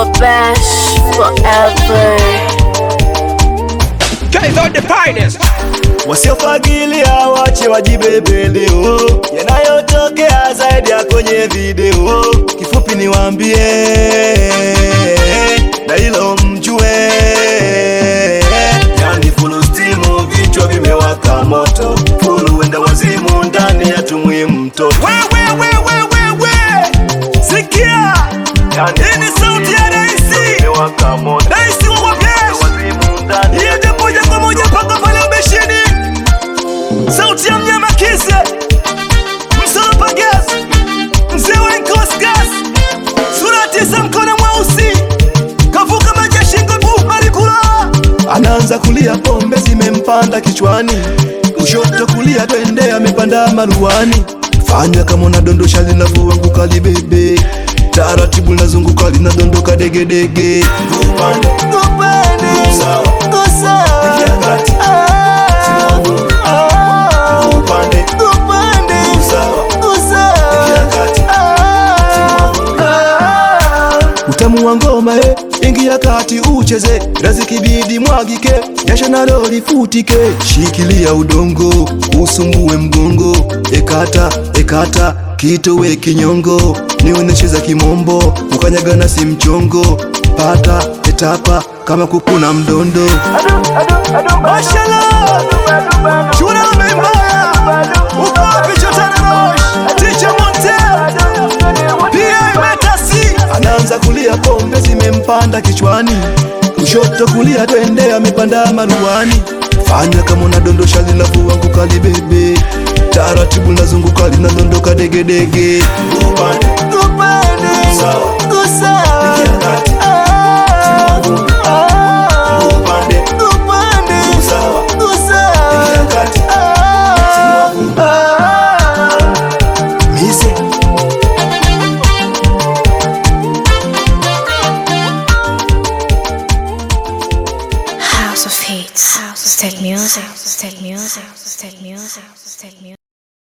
Wabash forever. Guys are the finest. Wasiofagilia wache wajibebe leo, yanayotokea zaidi ya kwenye video. Kifupi niwaambie na hilo mjue, yani fulu stimu, vichwa vimewaka moto, fulu wenda wazimu ndani ya tumwi mtoto. Wewe wewe wewe, sikia, Yani hii ni sauti ya raisi, vimewaka moto, raisi wa Wabash. wazimu ndani ya Iende moja kwa moja mpaka pale ubeshini. Sauti ya mnyama kise, msolopa gas, mzee wa Nkos gas, sura tisa, mkono mweusi, kavuka maji ya shingo, bali kula Anaanza kulia, pombe zimempanda kichwani, kushoto kulia, twende amepanda maruani. Fanya kama unadondosha linavyoanguka libebe, taratibu linazunguka linadondoka degedege. Upande sawa, ingia kati, upande sawa, ingia kati. Utamu wa ngoma e, ingia kati ucheze, razikibidi mwagike, jasho nalo lifutike. Shikilia udongo, usumbue mgongo, ekata ekata, kitowe kinyongo, nionyeshe za kimombo, ukanyagana si mchongo, pata etapa kama kukuna mdondo. Mashallah, shule umembaya, uko wapi Chotara Rosh, Teacher Montel, pia imetasi Anaanza kulia, pombe zimempanda kichwani, kushoto kulia, twende amepanda maruani. Fanya kama unadondosha linavyoanguka libebe, taratibu linazunguka linadondoka degedege. Upande sawa, ingia kati, upande sawa, ingia kati, mise House of Hits. House of Music. House of Music. House of Music. House of Music.